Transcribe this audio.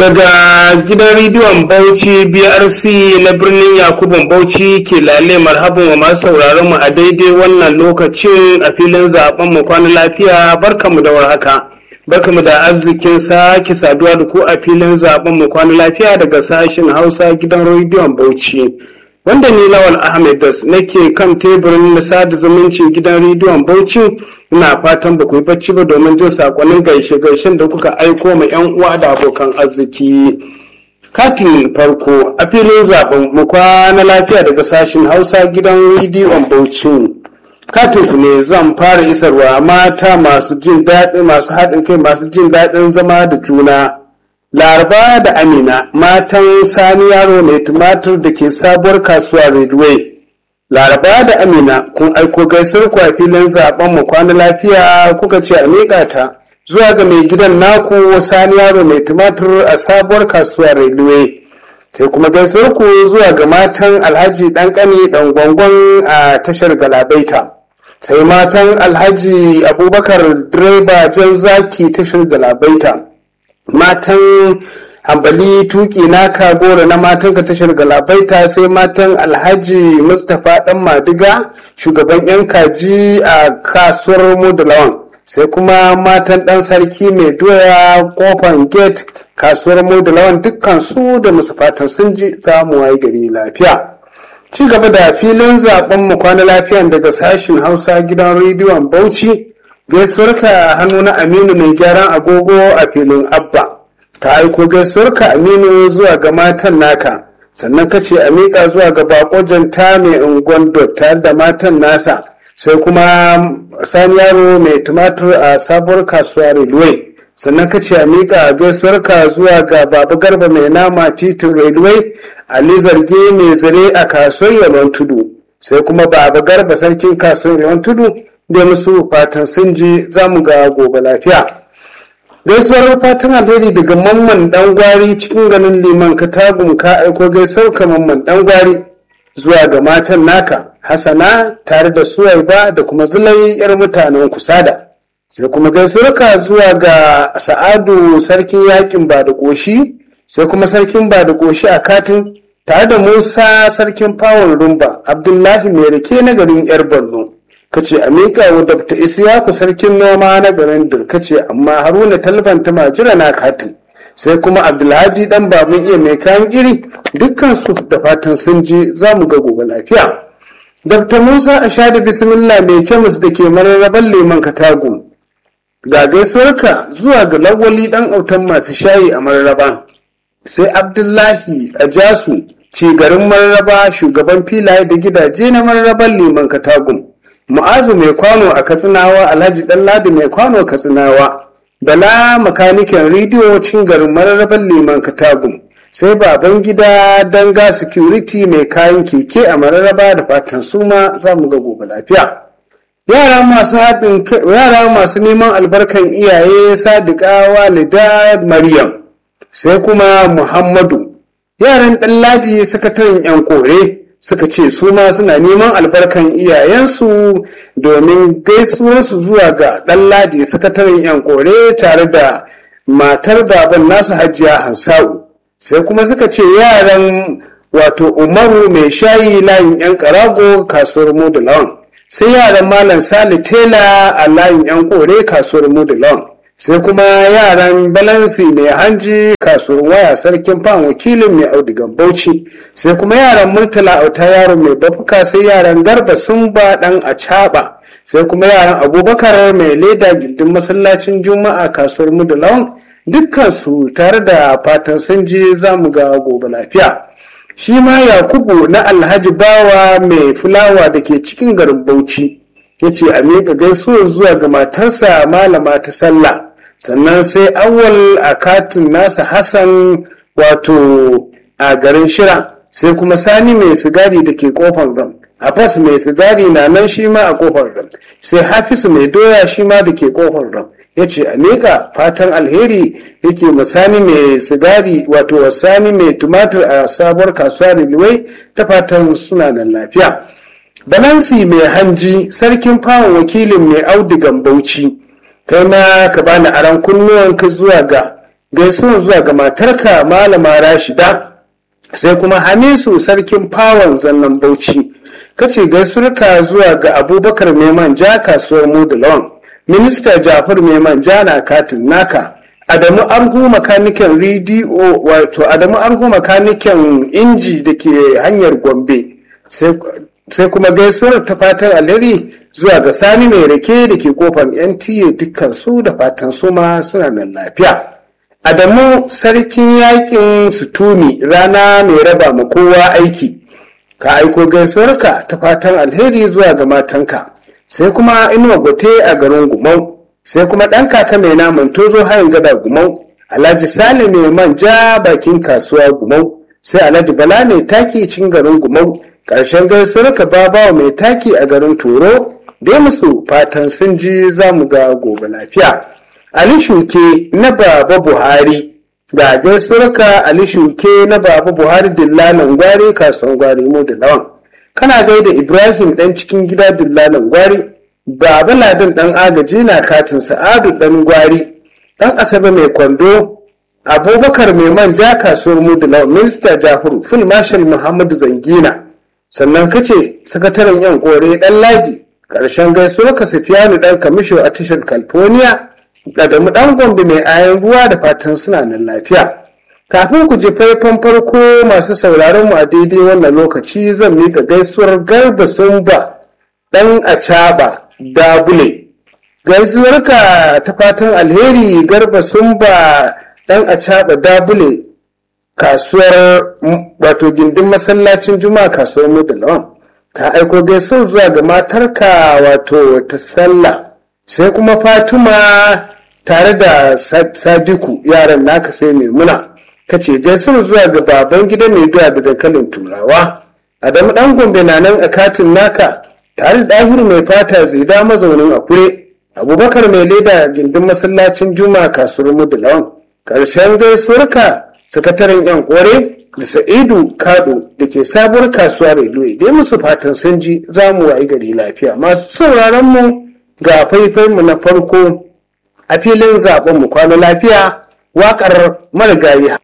daga gidan rediyon bauchi brc na birnin yakubun bauchi ke lale marhaban wa masu sauraron mu a daidai wannan lokacin a filin zaben mu kwana lafiya barkamu da warhaka barkamu da arzikin sake saduwa da ku a filin zaben mu kwana lafiya daga sashen hausa gidan rediyon bauchi wanda ni lawal ahmed das nake kan teburin na sada zumuncin gidan rediyon bauchi ina fatan ba ku yi bacci ba domin jin sakonnin gaishe-gaishen da kuka aiko ma 'yan uwa da abokan arziki katin farko a filin zaben mu kwana lafiya daga sashen hausa gidan rediyon bauchi katin ku ne zan fara isarwa mata masu jin daɗi masu haɗin kai masu jin daɗin zama da juna laraba da amina matan sani yaro mai tumatir da ke sabuwar kasuwa redway laraba da amina kun aiko gaisuwar ku a filin zaben mu kwana lafiya kuka ce a miƙa ta zuwa ga mai gidan naku sani yaro mai tumatir a sabuwar kasuwa redway sai kuma gaisuwar ku zuwa ga matan alhaji ɗanƙani ɗan gwangon a tashar galabaita sai matan alhaji abubakar direba jan zaki tashar galabaita matan hambali tuki naka goro na matan ka tashar galabaita sai matan alhaji mustapha dan madiga shugaban yan kaji a kasuwar modulawan sai kuma matan dan sarki mai doya kofan gate kasuwar modulawan dukkan su da musu fatan sun ji zamu waye gari lafiya ci gaba da filin zaben mu kwana lafiyan daga sashin hausa gidan rediyon bauchi gaisuwarka a hannu na aminu mai gyaran agogo a filin abba ta aiko gaisuwarka aminu zuwa ga matan naka sannan ka ce a miƙa zuwa ga bakojan ta mai ungon tare da matan nasa sai kuma sani yaro mai tumatur a sabuwar kasuwa railway sannan ka ce a miƙa gaisuwarka zuwa ga baba garba mai nama titin railway ali zarge mai zare a kasuwar yalwan tudu sai kuma baba garba sarkin kasuwar yalwan tudu da musu fatan sun ji za mu ga gobe lafiya gaisuwar fatan alheri daga mamman dan gwari cikin ganin liman katagun ka aiko gaisuwar ka mamman dan gwari zuwa ga matan naka hasana tare da suwaiba da kuma zulai yar mutanen kusada sai kuma gaisuwar ka zuwa ga sa'adu sarkin yakin ba da koshi sai kuma sarkin ba da koshi a katin tare da musa sarkin fawon rumba abdullahi mai rake na garin yar borno kace a miƙa wa dabta isiyaku sarkin noma na garin kace amma haruna talban ta majira na katin sai kuma abdulhadi dan baban iya mai kayan iri dukkan su da fatan sun ji za mu ga gobe lafiya dabta musa a sha da bismillah mai kemis da ke mararraban leman katago ga gaisuwarka zuwa ga lawali dan autan masu shayi a mararraba sai abdullahi a jasu ce garin mararraba shugaban filaye da gidaje na mararraban leman katagum mu'azu mai kwano a katsinawa alhaji ɗanladi mai kwano a katsinawa bala makanikin rediyo cin garin mararraban liman katagum sai baban gida danga security mai kayan keke a mararraba da fatan suma za mu ga gobe lafiya yara masu haɗin yara masu neman albarkan iyaye sadiqa walida maryam sai kuma muhammadu yaran ɗanladi sakataren yan kore suka ce su ma suna neman albarkan iyayensu domin gaisuwarsu zuwa ga ɗanladi sakataren yan kore tare da matar baban nasu hajiya hansa'u sai kuma suka ce yaran wato umaru mai shayi layin yan karago kasuwar modulawan sai yaran malam sali tela a layin yan kore kasuwar modulawan sai kuma yaran balansi mai hanji kasuwar waya sarkin fan wakilin mai audigan bauchi sai kuma yaran murtala auta yaro mai bafuka sai yaran garba sun ba dan a caba sai kuma yaran abubakar mai leda gindin masallacin juma'a kasuwar mudulawan dukkan su tare da fatan sun je za mu ga gobe lafiya shi ma yakubu na alhaji bawa mai fulawa da ke cikin garin bauchi ya ce a miƙa gaisuwar zuwa ga matarsa malama ta sallah sannan sai awal a katin nasa hassan wato a garin shira sai kuma sani mai sigari da ke kofar ram abbas mai sigari na nan shi ma a kofar ram sai hafisu mai doya shi ma da ke kofar ram ya ce a miƙa fatan alheri yake masani mai sigari wato sani mai tumatir a sabuwar kasuwa riliwai ta fatan suna nan lafiya balansi mai hanji sarkin fawon wakilin mai audigan bauchi kai ma ka bani aran kunnuwanka zuwa ga gaisuwan zuwa ga matarka malama rashida sai kuma hamisu sarkin fawon zannan bauchi kace gaisuwarka zuwa ga abubakar mai manja kasuwar mudulawan minista jafar mai manja na katin naka adamu arhu makaniken rediyo wato adamu arhu makaniken inji da ke hanyar gombe sai kuma gaisuwar ta fatan alheri zuwa ga sani mai rake da ke kofar nta dukkan su da fatan su ma suna nan lafiya adamu sarkin yakin sutumi rana mai raba ma kowa aiki ka aiko gaisuwarka ta fatan alheri zuwa ga matanka sai kuma inuwa gote a garin gumau sai kuma ɗan kaka mai naman tozo hayin gada gumau alhaji sale mai manja bakin kasuwa gumau sai alhaji bala mai taki cin garin gumau ƙarshen gaisuwarka babawa mai taki a garin toro dai musu fatan sun ji za mu ga gobe lafiya ali shuke na baba buhari ga gaisuwarka ali shuke na baba buhari dillalan gwari kasuwan gwari mu da lawan kana gaida ibrahim dan cikin gida dillalan gwari baba ladin dan agaji na katin sa'adu dan gwari dan asabe mai kwando abubakar mai manja kasuwar mu da lawan minista jafaru fil marshal muhammadu zangina sannan kace sakataren yan kore dan laji karshen gaisuwarka safiyanu dan kamisho a tashar california Adamu ɗan gombe mai ayan ruwa da fatan suna nan lafiya. Kafin ku ji faifan farko masu sauraron mu a daidai wannan lokaci zan mika gaisuwar garba sumba ɗan acaba dabule. Gaisuwarka ta fatan alheri garba sumba ɗan acaba dabule kasuwar wato gindin masallacin juma'a kasuwar mudalawan. Ka aiko gaisuwar zuwa ga matarka wato ta sallah. sai kuma fatima tare da sadiku yaran naka sai maimuna ka ce gaisuwar zuwa ga baban gida mai doya da dankalin turawa adamu dan gombe na nan a katin naka tare da ɗahiru mai fata zida mazaunin akure abubakar mai leda gindin masallacin juma kasuwar mudulawan ƙarshen gaisuwarka sakataren yan kore da sa'idu kado da ke sabuwar kasuwa railway dai musu fatan sun ji za mu wayi gari lafiya masu sauraron mu ga faifanmu na farko a filin zaben mu kwana lafiya waƙar marigayi